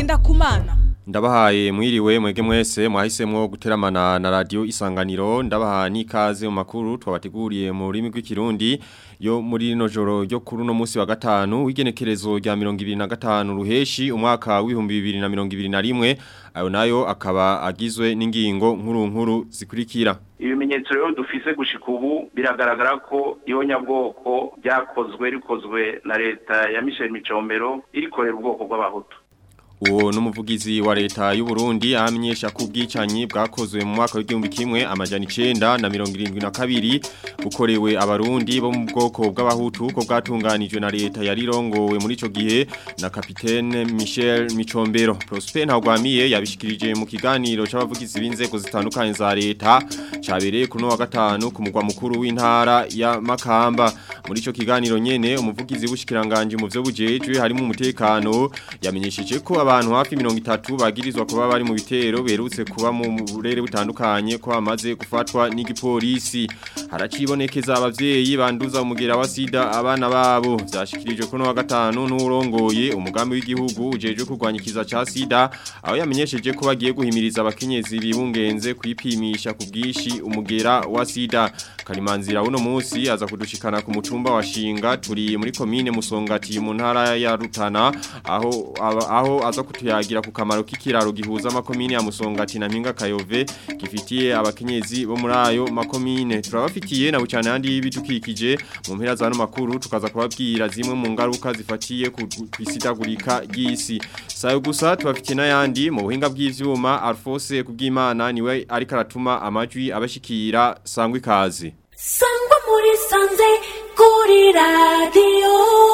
Ngendakumana Ndabahaye mwiriwe mwege mwese mwahisemwo guteramana na radio isanganiro ndabaha nikaze mu makuru twabateguriye mu rurimi rw'ikirundi yo muri no joro ryo kuri no munsi wa gatanu w'igenekerezo rya 2025 ruheshi umwaka w'ibihumbi 2021 ayo nayo akaba agizwe n'ingingo nkuru nkuru zikurikira ibimenyetso rero dufise gushika ubu biragaragara ko iyo nyabwoko byakozwe rikozwe na leta ya Michel Micombero irikorera ubwoko bw'abahutu Uwo numuvugizi wa leta y'u Burundi amenyesha ko ubwicanyi bwakozwe mu mwaka w'igihumbi kimwe amajana 9 na 72 bukorewe abarundi bo mu bwoko bw'abahutu ko bwatunganijwe na leta yarirongowe muri ico gihe na kapitene Michel Micombero Prosper Ntagwamiye yabishikirije mu kiganiro c'abavugizi b'inzego zitandukanye za leta cabereye kuno wa gatanu ku mugwa mukuru w'intara ya Makamba muri ico kiganiro nyene umuvugizi w'ushikiranganje mu vyo bujejwe harimo umutekano yamenyesheje ko abantu hafi mirongo itatu bagirizwa kuba bari mu bitero berutse kuba mu burere butandukanye ko bamaze gufatwa n'igipolisi haracibonekeza abavyeyi banduza umugera wa sida abana babo vyashikirijwe kuno wa gatanu n'urongoye umugambi w'igihugu ujeje kurwanya ikiza ca sida aho yamenyesheje ko bagiye guhimiriza abakenyezi bibungenze kwipimisha ku bwishi umugera wa sida karimanzira uno munsi aza kudushikana ku mutumba wa shinga turi muri komine musongati mu ntara ya Rutana aho aho aza kutuyagira ku kamaro k'ikiraro gihuza makomine ya Musongati na Mpinga Kayove gifitiye abakenyezi bo muri ayo makomine turabafitiye na bucane handi y'ibidukikije mu mpera za no makuru tukaza kubabwira zimwe mu ngaruka zifatiye ku kwisidagurika ry'isi sayo gusa tubafitiye n'ayandi mu buhinga bw'ivyuma Alphonse kubw'Imana niwe ariko aratuma amajwi abashikira sangwa ikaze sangwa muri sanze kuri radio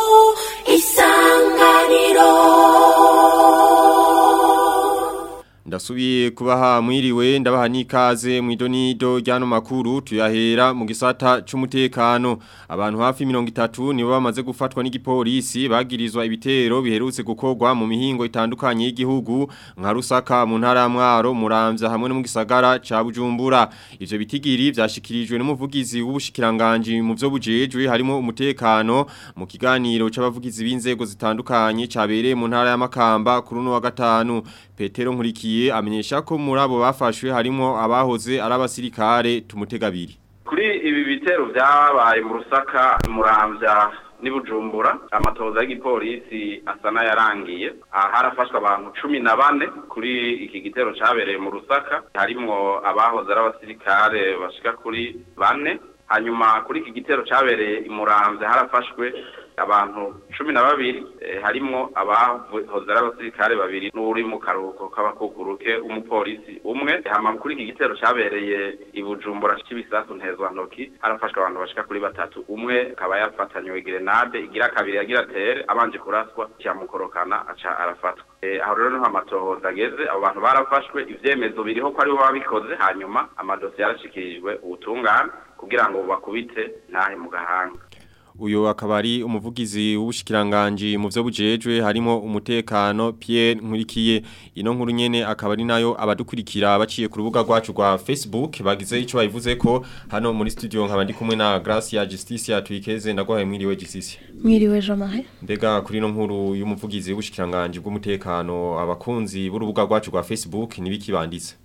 isanganiro Ndasubiye kubaha mwiriwe ndabaha nikaze mwidonido ryano makuru tuyahera mu gisata c'umutekano abantu hafi 30 nibo bamaze gufatwa n'igipolisi bagirizwa ibitero biherutse gukorwa mu mihingo itandukanye y'igihugu nka Rusaka mu ntara ya Mwaro Muramvya hamwe no mu gisagara ca Bujumbura ivyo bitigiri vyashikirijwe n'umuvugizi w'ubushikiranganje mu vyo bujejwe harimo umutekano mu kiganiro c'abavugizi b'inzego zitandukanye cabereye mu ntara ya Makamba kuri no wa gatanu Petero Nkurikiye amenyesha ko muri abo bafashwe harimo abahoze ari abasirikare tumutegabiri kuri ibi bitero byabaye mu rusaka muramvya nibujumbura amatoza y'igipolisi asa n'ayarangiye harafashwe abantu cumi na bane kuri iki gitero cabereye mu rusaka harimwo abahoze ari abasirikare bashika kuri bane hanyuma kuri iki gitero cabereye imuramvya harafashwe abantu cumi na babiri harimwo abahoze ari abasirikare babiri n'uri mu karuhuko k'abakukuruke umupolisi umwe hama kuri iki gitero cabereye i Bujumbura c'ibisasu ntezwantoki harafashwe abantu bashika kuri batatu umwe akaba yafatanywe grenade igira kabiri yagira tere abanje kuraswa cyamukorokana aca arafatwa aho rero niho amatohoza ageze abo bantu barafashwe ivyemezo biriho ko aribo babikoze hanyuma amadosiye yarashikirijwe ubutungane kugira ngo bakubite ntahe mu gahanga uyo akaba ari umuvugizi w'ubushikiranganje mu byo bujejwe harimo umutekano Pierre Nkurikiye ino nkuru nyene akaba ari nayo abadukurikira baciye ku rubuga rwacu rwa Facebook bagize ico bayivuze ko hano muri studio nkaba ndi kumwe na Gracia Justicia tuyikeze ndagwaye mwiriwe Justicia mwiriwe Jamahe mbega kuri ino nkuru y'umuvugizi w'ubushikiranganje bw'umutekano abakunzi b'urubuga rwacu rwa Facebook nibiki banditse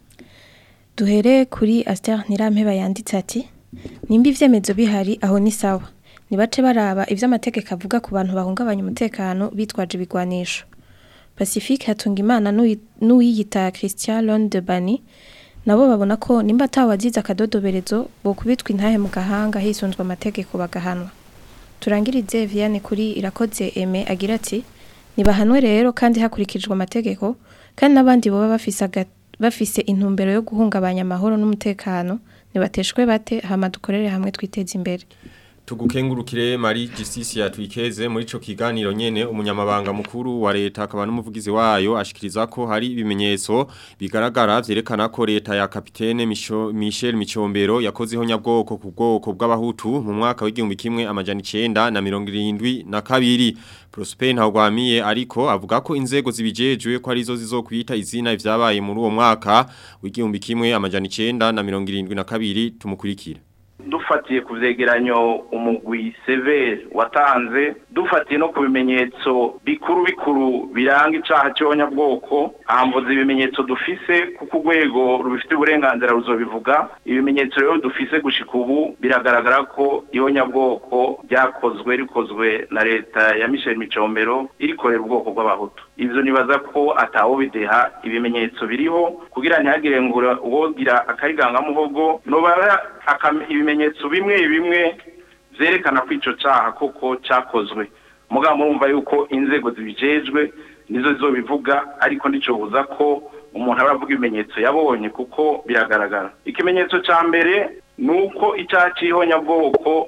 duhere kuri Aster Nirampeba yanditse ati nimba ivyemezo bihari aho ni sawa nibace baraba ivyo amategeko avuga ku bantu bahungabanya umutekano bitwaje ibigwanisho Pacifique Hatungimana n'uwiyita Christian Lone de Bani nabo babona ko nimba atawazize akadodoberezo bo kubitwa intahe mu gahanga hisunzwe amategeko bagahanwa turangirize Viane kuri irakoze Aime agira ati nibahanwe rero kandi hakurikijwe amategeko kandi n'abandi boba bafise bafise intumbero yo guhungabanya amahoro n'umutekano nibateshwe bate hama dukorere hamwe twiteze imbere Tugukengurukire Marie Justicia twikeze muri ico kiganiro nyene umunyamabanga mukuru wa leta akaba n'umuvugizi wayo ashikiriza ko hari ibimenyetso bigaragara vyerekana ko leta ya kapitene Michel Micombero yakozeho nyabwoko ku bwoko bw'abahutu mu mwaka w'igihumbi kimwe amajana 9 na 72 Prosper Ntagwamiye ariko avuga ko inzego zibijejwe ko arizo zizokwita izina ivyabaye muri uwo mwaka w'igihumbi kimwe amajana 9 na 72 tumukurikira dufatiye ku vyegeranyo umugwi severe watanze dufatiye no ku bimenyetso bikuru bikuru biranga icaha cy'abanyabwoko hamvuze ibimenyetso dufise kuko urwego rubifite uburenganzira ruzobivuga ibimenyetso rero dufise gushika ubu biragaragara ko ihonyabwoko ryakozwe rikozwe na leta ya michel micombero irikorera ubwoko bw'abahutu ivyo nibaza ko atawo bideha ibimenyetso biriho kugira ntihagire ngo uwogira akarigangamuhogo nobara ibimenyetso bimwe bimwe vyerekana ko ico caha koko cakozwe mugabo murumva yuko inzego zibijejwe nizo zizobivuga ariko ndicobuza ko umuntu aba avuga ibimenyetso yabonye kuko biragaragara ikimenyetso ca mbere ni uko icaha c'ihonyabwoko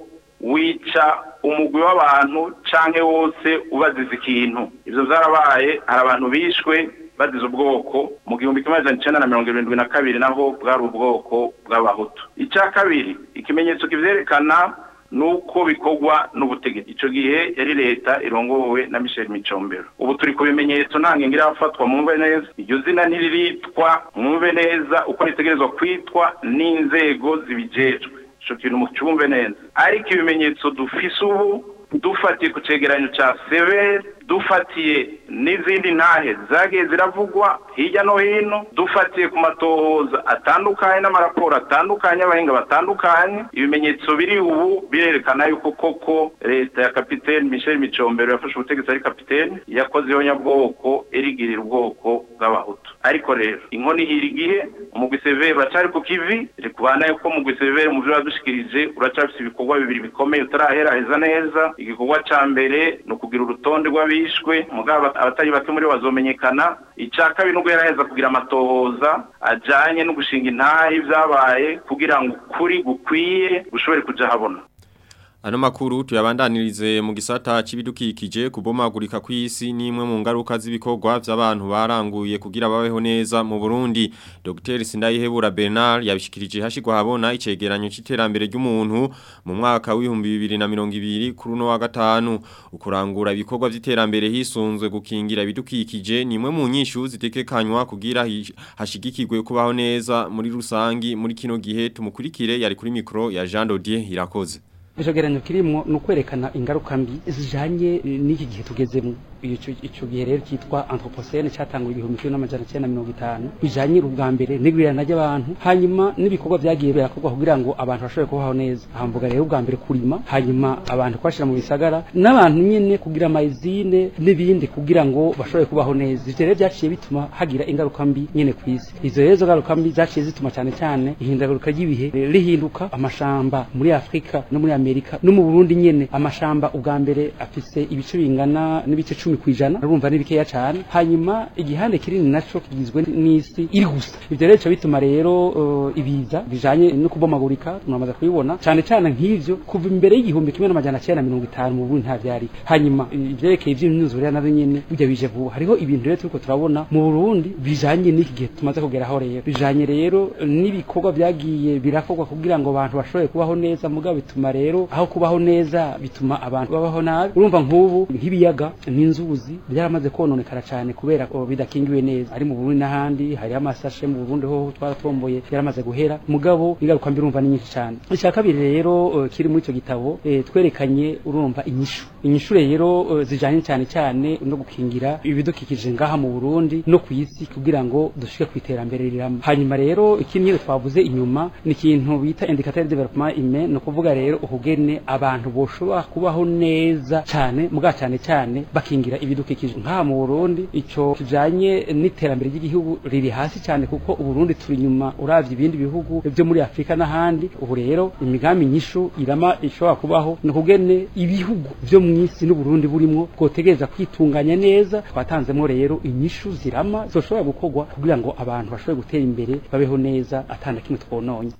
wica umugwi w'abantu canke wose ubaziza ikintu ivyo vyarabaye hari abantu bishwe bazize ubwoko mu gihumbi kimwe amajana icenda na mirongo irindwi na kabiri naho bwari ubwoko bw'abahutu icya kabiri ikimenyetso kivyerekana nuko bikorwa n'ubutegetsi ico gihe yari leta irongowe na Michel Micombero ubu turi ku bimenyetso ntange ngira afatwa mwumve neza iryo zina ntiriritwa mwumve neza uko ritegerezwa kwitwa n'inzego zibijejwe ico kintu mucumve neza ariko ibimenyetso dufise ubu dufatiye ku cegeranyo ca severe dufatiye n'izindi ntahe zagiye ziravugwa hirya no hino dufatiye ku matohoza atandukanye n'amaraporo atandukanye y'abahinga batandukanye ibimenyetso biri ubu birerekana yuko koko leta ya kapitene michel micombero yafashe ubutegetsi ari kapitene yakoze ihonyabwoko irigirira ubwoko bw'abahutu ariko rero inkoni ihira igihe umugwi severe uracari ku kivi rikubana yuko umugwi severe mu vyo wadushikirije uracafise ibikorwa bibiri bikomeye utaraheraheza neza igikorwa ca mbere ni ukugira urutonde rw'abishwe mugabo abatari bake muri bo bazomenyekana ica kabiri nubwo yaraheza kugira amatohoza ajanye no gushinga intahe ivyabaye kugira ngo ukuri gukwiye gushobore kuja habona Ano makuru tuyabandanirize mu gisata c'ibidukikije kubomagurika kw'isi nimwe mu ngaruka z'ibikorwa vy'abantu baranguye kugira babeho neza mu Burundi. Dr. Sindayihebura Bernard yabishikirije hashigwa habona icegeranyo c'iterambere ry'umuntu mu mwaka w'ibihumbi bibiri na mirongo ibiri kuri uno wa gatanu. Ukurangura ibikorwa vy'iterambere hisunzwe gukingira ibidukikije nimwe mu nyishu zitekekanywa kugira hashigikirwe kubaho neza muri rusangi muri kino gihe tumukurikire yari kuri mikro ya Jean Dodier irakoze. icogeranyo kirimwo ni ukwerekana ingaruka mbi zijanye n'iki gihe tugezemo ico gihe rero kitwa anthropocene catanguye igihumbi kimwe n'amajana cenda mirongo itanu bijanye ubwa mbere n'igwirirana ry'abantu hanyuma n'ibikorwa vyagiye birakorwa kugira ngo abantu bashobore kubaho neza hamvuga rero ubwa mbere kurima hanyuma abantu kwashira mu bisagara n'abantu nyene kugira amayizine n'ibindi kugira ngo bashobore kubaho neza ivyo rero vyaciye bituma hagira ingaruka mbi nyene kw'isi izo rero zo ngaruka mbi zaciye zituma cane cane ihindagurika ry'ibihe rihinduka amashamba muri afurika no muri amerika no mu burundi nyene amashamba ubwa mbere afise ibice bingana n'ibice cumi kwijana urumva ni bikeya cane hanyuma igihande kinini naco kigizwe n'isi iri gusa ivyo rero bica bituma rero uh, ibiza bijanye no kubomagurika tunamaze kubibona cane cane nk'ivyo kuva imbere y'igihumbi kimwe n'amajana cenda mirongo itanu mu burundi nta vyari hanyuma ivyerekeye ivy'imyuzure navyo nyene burya bije vuba hariho ibintu rero turiko turabona mu burundi bijanye n'iki gihe tumaze kugeraho rero bijanye rero n'ibikorwa vyagiye birakorwa kugira ngo abantu bashobore kubaho neza mugabo bituma rero aho kubaho neza bituma abantu babaho nabi urumva nk'ubu nk'ibiyaga n'inzuzi byaramaze kononekara cyane kubera ko bidakingiwe neza ari mu Burundi n'ahandi hari amasashe mu Burundi ho twaratomboye yaramaze guhera mugabo ingaruka mbi urumva ni nyinshi cyane icya kabiri rero uh, kiri muri icyo gitabo eh, twerekanye urumva inyishu inyishu rero uh, zijanye cyane cyane no gukingira ibidukikije ngaha mu Burundi no ku isi kugira ngo dushike ku iterambere rirama hanyuma rero ikindi twavuze inyuma ni ikintu bita indicateur de development humain no kuvuga rero uhugene abantu boshobora kubaho neza cyane muga cyane cyane bakingira ibidukikije nka mu Burundi ico kijanye n'iterambere ry'igihugu riri hasi cyane kuko uburundi turi nyuma uravye ibindi bihugu byo muri Afrika n'ahandi ubu rero imigambi nyishu irama ishobora kubaho no kugene ibihugu byo mu isi n'uburundi burimo bwotegereza kwitunganya neza twatanzemo rero inyishu zirama zoshobora gukorwa kugira ngo abantu bashobore gutera imbere babeho neza atanda kimwe twononye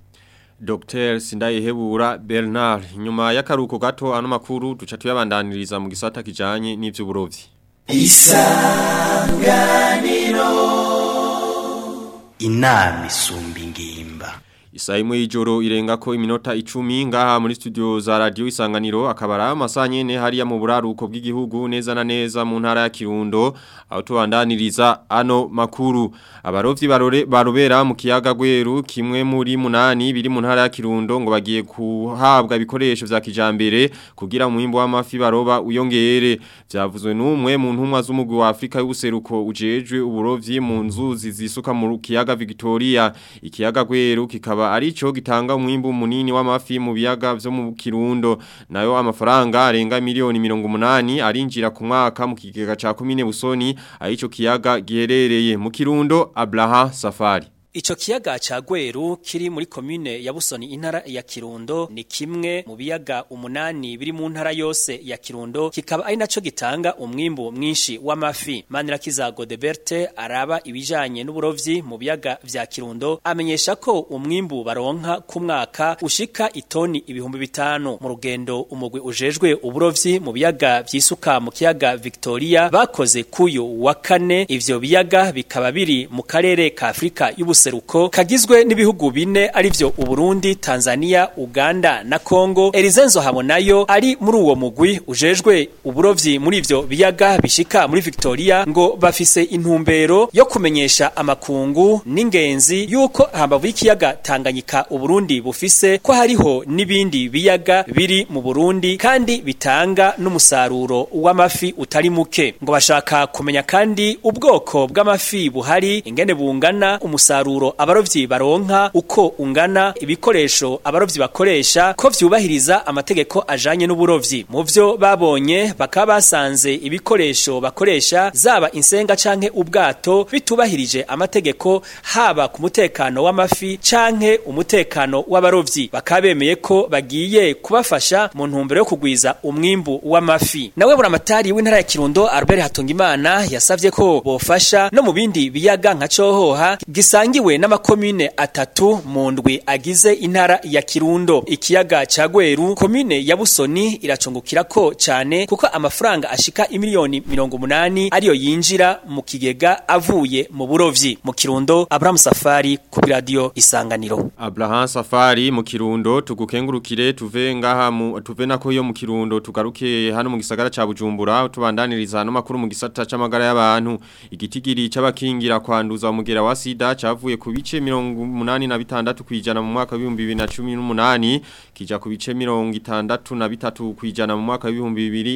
Dr. Sindayihebura Bernard nyuma y'akaruko gato ano makuru duca tuyabandaniriza mu gisata kijanye n'ivy'uburovyi Isanganiro Inama isumba ingimba Isa imwe y'ijoro irenga ko iminota icumi ngaha muri studio za radio isanganiro akabara amasaha nyene hariya mu buraruko bw'igihugu neza na neza mu ntara ya Kirundo aho tubandaniriza ano makuru abarovyi barore barobera mu kiyaga gweru kimwe muri munani biri mu ntara ya Kirundo ngo bagiye kuhabwa ibikoresho vya kijambere kugira umwimbo w'amafi baroba uyongere vyavuzwe n'umwe mu ntumwa z'umugwi wa Afrika y'ubuseruko ujejwe uburovyi mu nzuzi zisuka mu kiyaga Victoria ikiyaga gweru kikaba arico gitanga umwimbu munini w'amafi mu biyaga vyo mu Kirundo nayo amafaranga arenga miliyoni 180 arinjira ku mwaka mu kigega ca komine Busoni arico kiyaga giherereye mu Kirundo Abraha Safari Ico kiyaga ca Gweru kiri muri commune ya Busoni intara ya Kirundo ni kimwe mu biyaga umunani biri mu ntara yose ya Kirundo kikaba ari naco gitanga umwimbu mwinshi w'amafi Manirakiza Godeberte araba ibijanye n'uburovyi mu biyaga vya Kirundo amenyesha ko umwimbu baronka ku mwaka ushika itoni ibihumbi bitanu mu rugendo umugwi ujejwe uburovyi mu biyaga vyisuka mu kiyaga Victoria bakoze kuyo wa kane ivyo biyaga bikaba biri mu karere ka Afrika y'ubuseruko kagizwe n'ibihugu bine arivyo Uburundi, Tanzania, Uganda na Kongo. Elizenzo Habonayo ari muri uwo mugwi ujejwe uburovyi muri ivyo biyaga bishika muri Victoria ngo bafise intumbero yo kumenyesha amakungu n'ingenzi yuko hambavu y'ikiyaga Tanganyika Uburundi bufise ko hariho n'ibindi biyaga biri mu Burundi kandi bitanga n'umusaruro w'amafi utari muke ngo bashaka kumenya kandi ubwoko bw'amafi buhari ingene bungana umusaruro abarovyi baronka uko ungana ibikoresho abarovyi bakoresha ko vyubahiriza amategeko ajanye n'uburovyi mu vyo babonye bakaba basanze ibikoresho bakoresha zaba insenga canke ubwato bitubahirije amategeko haba ku mutekano w'amafi canke umutekano w'abarovyi bakabemeye ko bagiye kubafasha mu ntumbero yo kugwiza umwimbu w'amafi nawe buramatari w'intara ya Kirundo Albert Hatungimana yasavye ko bofasha no mu bindi biyaga nka cohoha gisangiwe n'amakomine atatu mu ndwi agize intara ya Kirundo ikiyaga ca Gweru komine ya Busoni iracungukira ko cane kuko amafaranga ashika imiliyoni 180 ariyo yinjira mu kigega avuye mu burovyi mu Kirundo Abraham Safari ku radio Isanganiro Abraham Safari mu Kirundo tugukengurukire tuve ngaha mu tuve nako yo mu Kirundo tugaruke hano mu gisagara ca Bujumbura tubandaniriza hano makuru mu gisata c'amagara y'abantu igitigiri c'abakingira kwanduza umugera wa sida cavuye ku bice 86 kwijana mu mwaka wa 2018 kija ku bice 63 kwijana mu mwaka wa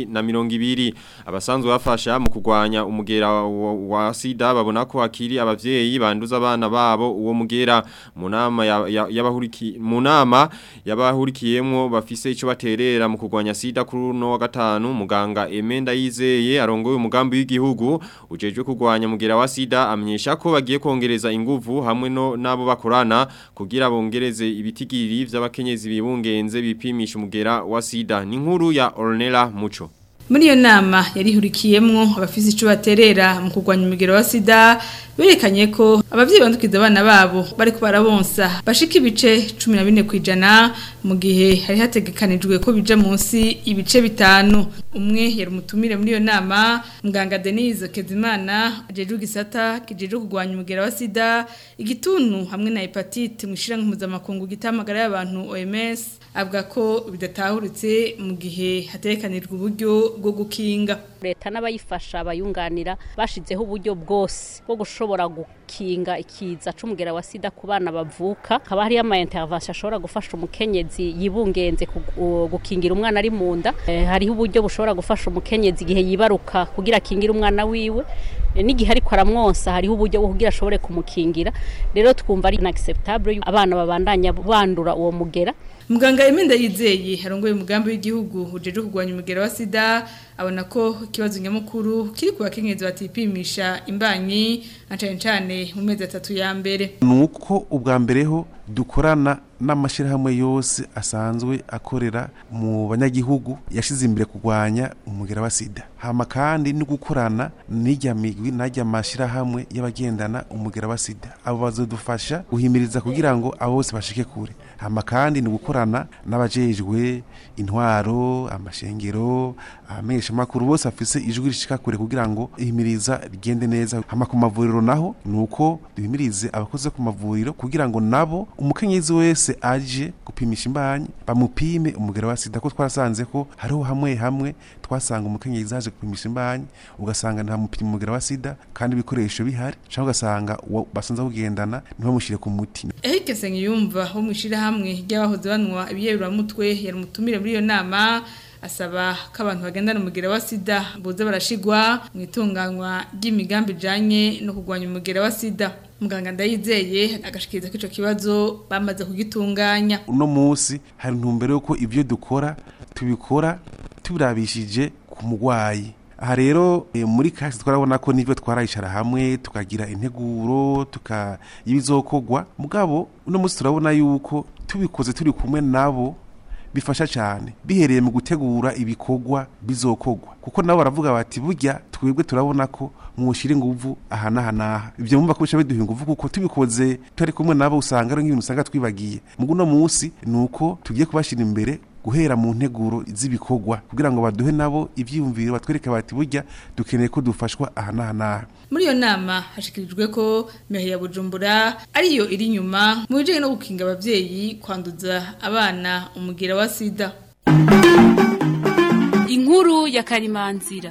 2020 abasanzwe bafasha mu kugwanya umugera wa, wa sida babona ko akiri abavyeyi banduza abana babo uwo mugera mu nama y'abahuriki mu nama y'abahurikiyemo bafise ico baterera mu kugwanya sida kuri no wa gatanu muganga Emenda yizeye arongoye umugambi w'igihugu ujejwe kugwanya mugera wa sida amenyesha ko bagiye kongereza inguvu hamwe no nabo bakorana kugira bongereze ibitigiri vy'abakenyezi bibungenze bipimisha umugera wa sida ni nkuru ya Ornella Mucho muri iyo nama yarihurikiyemwo abafise ico baterera mu kurwanya umugero wa sida berekanye ko abavyeyi bandukiza abana babo bariko barabonsa bashika ibice 14 kwijana mu gihe hari hategekanijwe ko bija munsi ibice bitanu umwe yari umutumire muri iyo nama muganga Denise Kezimana ajeje gisata kijeje kurwanya umugero wa sida igituntu hamwe na hepatite mwishira mpuzamakungu gitamagara y'abantu OMS avuga ko bidatahuritse mu gihe hatekanijwe uburyo bwo gukinga leta n'abayifasha bayunganira bashizeho uburyo bwose bwo gushobora gukinga ikiza c'umugera wa sida ku bana bavuka haba hariyo ama intervention ashobora gufasha umukenyezi yibungenze gukingira umwana ari mu nda e, hariho uburyo bushobora gufasha umukenyezi igihe yibaruka kugira akingire umwana wiwe e, n'igihe ariko aramwonsa hariho uburyo bwo kugira ashobore kumukingira rero twumva ari inacceptable abana babandanya bandura uwo mugera muganga Emenda yizeye harongoye umugambi w'igihugu ujeje kurwanya umugera wa sida abona ko ikibazo nyamukuru kiri ku bakenyezi batipimisha imbanyi na cane cane mu mezi atatu ya mbere nuko ubwa mbere ho dukorana n'amashirahamwe yose asanzwe akorera mu banyagihugu yashize imbere kurwanya umugera wa sida hama kandi no gukorana n'ijya migwi n'ajya mashirahamwe y'abagendana umugera wa sida abo bazodufasha guhimiriza kugira ngo abo bose bashike kure hama kandi ni gukorana n'abajejwe intwaro amashengero amenyesha makuru bose afise ijwi rishika kure kugira ngo ihimiriza rigende neza hama ku mavuriro naho nuko duhimirize abakoze ku mavuriro kugira ngo nabo umukenyezi wese aje gupimisha imbanyi bamupime umugera wa sida ko twarasanze ko hariho hamwe hamwe twasanga umukenyezi aje gupimisha imbanyi ugasanga nta mupima umugera wa sida kandi ibikoresho bihari cyangwa ugasanga uwo basanze kugendana ntibamushyire ku muti Eric Sengiyumva wo mwishira hamwe ry'abahoze banwa ibiyeruramutwe yari mutumire muri iyo nama asaba ko abantu bagendana umugera wa sida boza barashigwa mu itunganywa ry'imigambi ijanye no kurwanya umugera wa sida muganga ndayizeye agashikiriza ko ico kibazo bamaze kugitunganya uno munsi hari intumbero yuko ibyo dukora tubikora tubirabishije ku murwayi aha rero eh, muri kasi twarabona ko nibyo twarayicara hamwe tukagira integuro tuka ibizokogwa mugabo uno munsi turabona yuko tubikoze turi kumwe nabo bifasha cyane bihereye mu gutegura ibikorwa bizokogwa kuko nabo baravuga bati burya twebwe turabona ko mwoshira inguvu aha n'aha n'aha ibyo mumva ko bica biduha inguvu kuko tubikoze turi kumwe nabo usanga ari nk'ibintu usanga twibagiye mugu uno munsi ni uko tugiye kubashyira imbere guhera mu nteguro z'ibikorwa kugira ngo baduhe nabo ibyiyumviro batwereke bati burya dukeneye ko dufashwa aha n'aha n'aha muri iyo nama hashikirijwe ko mehe ya bujumbura ariyo iri inyuma mu bijyanye no gukinga ababyeyi kwanduza abana umugera wa sida inkuru ya karimanzira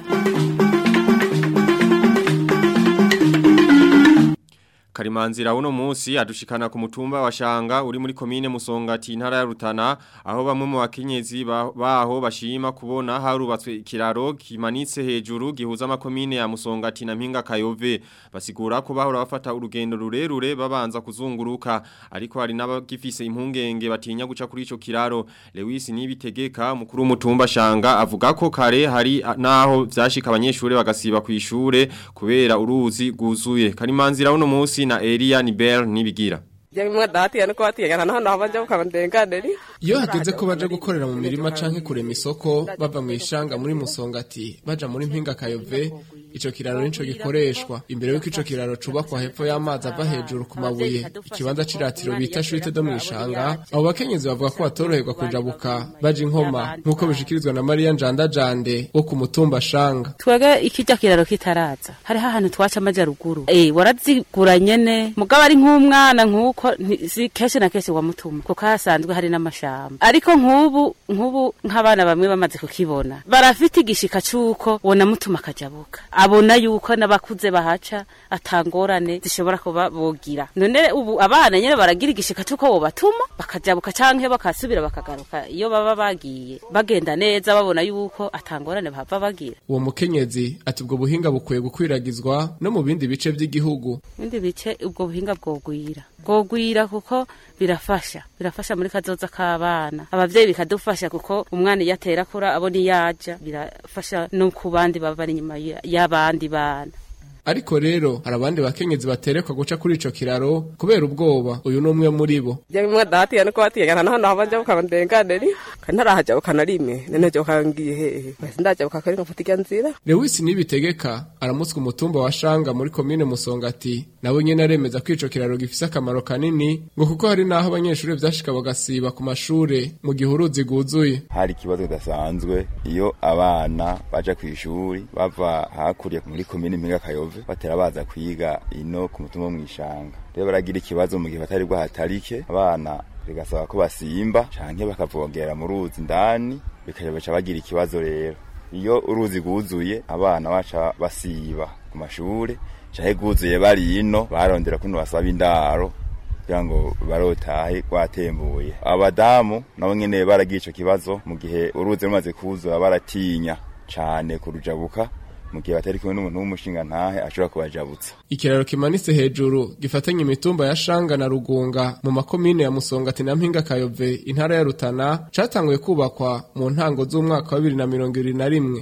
Karimanzira uno munsi adushikana ku mutumba wa Shanga uri muri komine Musongati intara ya Rutana aho bamwe mu bakenyezi ba- baho bashima kubona harubatswe ikiraro kimanitse hejuru gihuza amakomine ya Musongati na Mpinga Kayove basigura ko bahora bafata urugendo rurerure babanza kuzunguruka ariko hari n'abagifise impungenge batinya guca kuri ico kiraro Lewis nibitegeka mukuru w'umutumba Shanga avuga ko kare hari a- naho vyashika abanyeshure bagasiba ku ishure kubera uruzi guzuye Karimanzira uno munsi na Elia Nibel nibigira Jamwe dati yanko atiye kana hano habaje ukabandenganeri Iyo hageze ko baje gukorera mu mirima canke kurema isoko bava mu ishanga muri Musongati baja muri Mpinga Kayove ico kiraro nico gikoreshwa imbere yuko ico kiraro cubakwa hepfo y'amazi ava hejuru ku mabuye ikibanza c'iratiro bita shwite do mwishanga abo bakenyezi bavuga ko batoroherwa kujabuka baje inkoma nkuko bishikirizwa na Maria Njanda Jande wo ku mutumba shanga twege ikijya kiraro kitaraza hariho ahantu twaca amajyaruguru eh warazigura nyene mugabo ari nk'umwana nk'uko nti- si kenshi na kenshi wamutuma kuko hasanzwe hari n'amashamba ariko nk'ubu nk'ubu nk'abana bamwe bamaze kukibona barafite igishika c'uko wona mutuma akajabuka abona yuko n'abakuze bahaca atangorane zishobora kuba bogira none ubu abana nyene baragira igishika c'uko wobatuma bakajabuka canke bakasubira bakagaruka iyo baba bagiye bagenda neza babona yuko atangorane bahava bagira uwo mukenyezi ati ubwo buhinga bukwiye gukwiragizwa no mu bindi bice vy'igihugu ibindi bice ubwo buhinga bwogwira bwogwira kuko birafasha birafasha muri kazoza k'abana abavyeyi bikadufasha kuko umwana iyo atera akura abona iyo aja birafasha no ku bandi baba bari inyuma ya- y'abandi bana ariko rero hari abandi bakenyezi baterekwa guca kuri ico kiraro kubera ubwoba uyu ni umwe muri bo Jamwe dati yanko atiye kana hano habaje ukabandenganeri kana rahaje ukanarime nene je ukangiye hehe basi ndaje ukakari ngafata irya nzira lewisi nibitegeka aramutswa umutumba wa shanga muri komine musongati nawe nyene aremeza ko ico kiraro gifise akamaro kanini ngo kuko hari n'aho abanyeshuri vyashika bagasiba ku mashure mu gihe uruzi rwuzuye hari ikibazo kidasanzwe iyo abana baja ku ishuri bava hakurya muri komine mpinga kayove batera baza kwiga ino ku mutumba wo mw'ishanga rero baragira ikibazo mu gihe batari bwahatarike abana bigasaba ko basimba canke bakavogera mu ruzi indani bikaja baca bagira ikibazo rero iyo uruzi rwuzuye abana baca basiba ku mashure canke rwuzuye bari ino barondera kuno basaba indaro kugira ngo barotahe rwatembuye abadamu nabo nyene baragiye ico kibazo mu gihe uruzi rumaze kuzura baratinya cane kurujabuka mu gihe batari kumwe n'umuntu w'umushinga ntahe ashobora kubajabutsa ikiraro kimanitse hejuru gifatanye imitumba ya shanga na rugunga mu makomine ya musongati na mpinga kayove intara ya rutana catanguye kubakwa mu ntango z'umwaka wa bibiri na mirongo ibiri na rimwe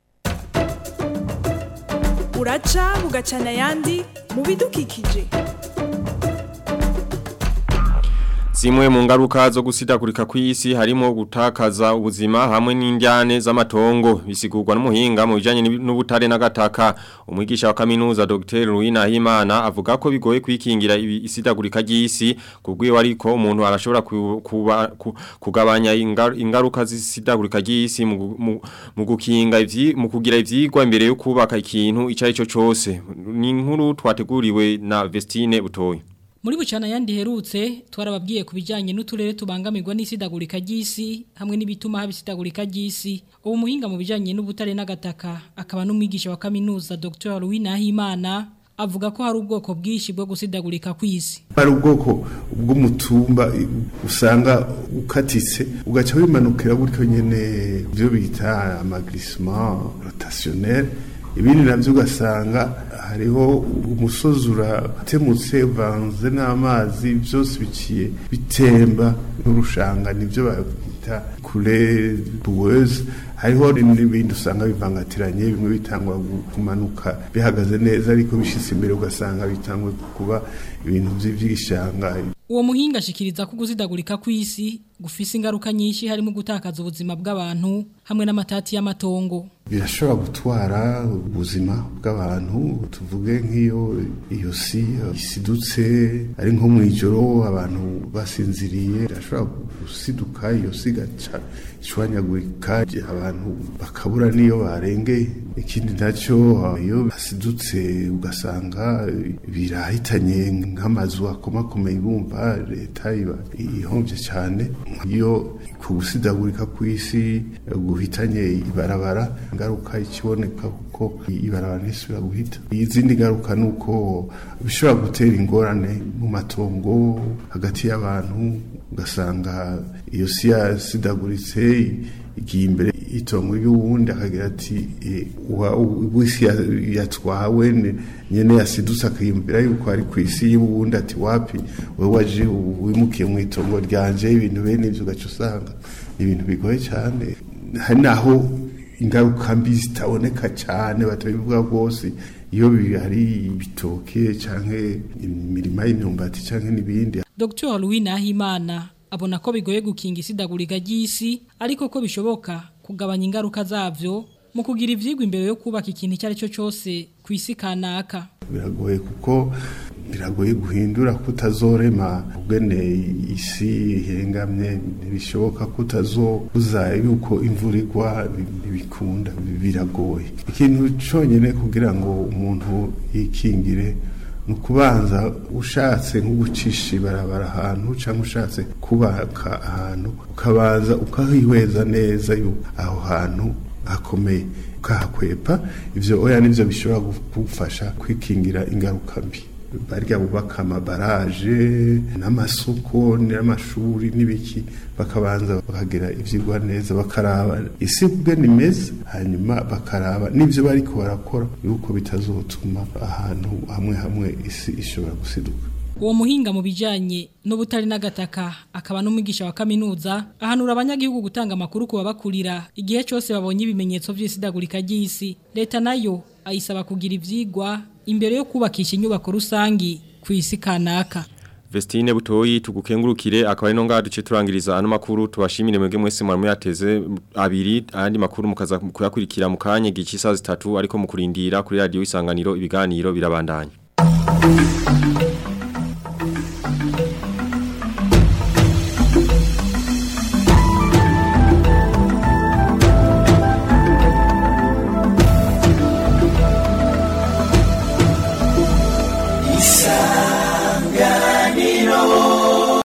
uraca bugacana ayandi mu bidukikije Zimwe mu ngaruka zo gusidagurika kw'isi harimo gutakaza ubuzima hamwe n'indyane z'amatongo bisigurwa n'umuhinga mu bijanye n'ubutare n'agataka umwigisha wa kaminuza Dr. Ruina Himana avuga ko bigoye kwikingira isidagurika ry'isi kubwiwe ariko umuntu arashobora kuba kugabanya ingaruka z'isidagurika ry'isi mu gukinga mu kugira ivyigwa imbere yo kubaka ikintu ico ari cyo cose ni inkuru twateguriwe na Vestine Butoyi muri bucana yandi herutse twarababwiye ku bijyanye n'uturere tubangamirwa n'isidagurika ry'isi hamwe n'ibituma haba isidagurika ry'isi ubu muhinga mu bijyanye n'ubutare n'agataka akaba n'umwigisha wa kaminuza Dr Louis Nahimana avuga ko hari ubwoko bwinshi bwo gusidagurika kw'isi hari ubwoko bw'umutumba usanga ukatitse ugaca wimanukira gutyo nyene byo bita amagrisement rotationnel ibindi navyo ugasanga hariho umusozi uratemutse uvanze n'amazi byose biciye bitemba n'urushanga nibyo babita kure buweze hariho n'ibindi usanga bivangatiranye bimwe bitangwa kumanuka bihagaze neza ariko bishitse imbere ugasanga bitangwa kuba ibintu by'igishanga uwo muhinga ashikiriza ko gusidagurika kw'isi gufise ingaruka nyinshi harimo gutakaza ubuzima bw'abantu hamwe n'amatati y'amatongo birashobora gutwara ubuzima bw'abantu tuvuge nk'iyo iyo si isidutse ari nko mu ijoro abantu basinziriye birashobora gusiduka iyo si igaca ishwanyagurika abantu bakabura n'iyo barengeye ikindi nacyo iyo basidutse ugasanga birahitanye nk'amazu akomakomeye bumva leta iba ihombye cyane iyo ku gusidagurika kw'isi guhitanye ibarabara ingaruka ikiboneka kuko ibarabara ntisubira guhita izindi ngaruka ni uko bishobora gutera ingorane mu matongo hagati y'abantu ugasanga iyo si yasidaguritse igiye imbere itongo ry'uwundi akagira ati w'isi yatwawe nyene yasidutse akiyumvira yuko ari ku isi y'uwundi ati wapi wowe waje wimukiye mu itongo ryanje ibintu bene ivyo ugaca usanga ibintu bigoye cyane hari naho ingaruka mbi zitaboneka cyane batabivuga rwose iyo hari ibitoke canke imirima y'imyumbati canke n'ibindi Dr Louis Nahimana abona ko bigoye gukinga isidagurika ry'isi ariko ko bishoboka kugabanya ingaruka zavyo mu kugira ivyigwa imbere yo kubaka ikintu icyo ari cyo cyose ku isi kanaka biragoye kuko biragoye guhindura kutazorema ubwene isi ihengamye ntibishoboka kutazobuza yuko imvura igwa ntibikunda biragoye ikintu cyonyine kugira ngo umuntu yikingire ni ukubanza ushatse nko gucisha ibarabara ahantu cyangwa ushatse kubaka ahantu ukabanza ukahihweza neza yuko aho hantu hakomeye ukahakwepa ibyo oya nibyo bishobora kugufasha kwikingira ingaruka mbi barya bubaka amabaraje n'amasoko n'amashuri n'ibiki bakabanza bakagira ibyigwa neza bakaraba isi ubwe ni meza hanyuma bakaraba n'ibyo bari barakora yuko bitazotuma ahantu hamwe hamwe isi ishobora gusiduka uwo muhinga mu bijyanye n'ubutari n'agataka akaba n'umwigisha wa kaminuza ahanura abanyagihugu gutanga amakuru ku babakurira igihe cyose babonye ibimenyetso by'isidagurika ry'isi leta nayo ayisaba kugira ibyigwa imbere yo kubakisha inyubako rusangi ku isi kanaka Vestine butoyi tugukengurukire akaba ari no ngaha duce turangiriza ano makuru tubashimire mwebwe mwese mwari muyateze abiri andi makuru mukaza kuyakurikira mu kanya gice isaha zitatu ariko mu kurindira kuri radio isanganiro ibiganiro birabandanya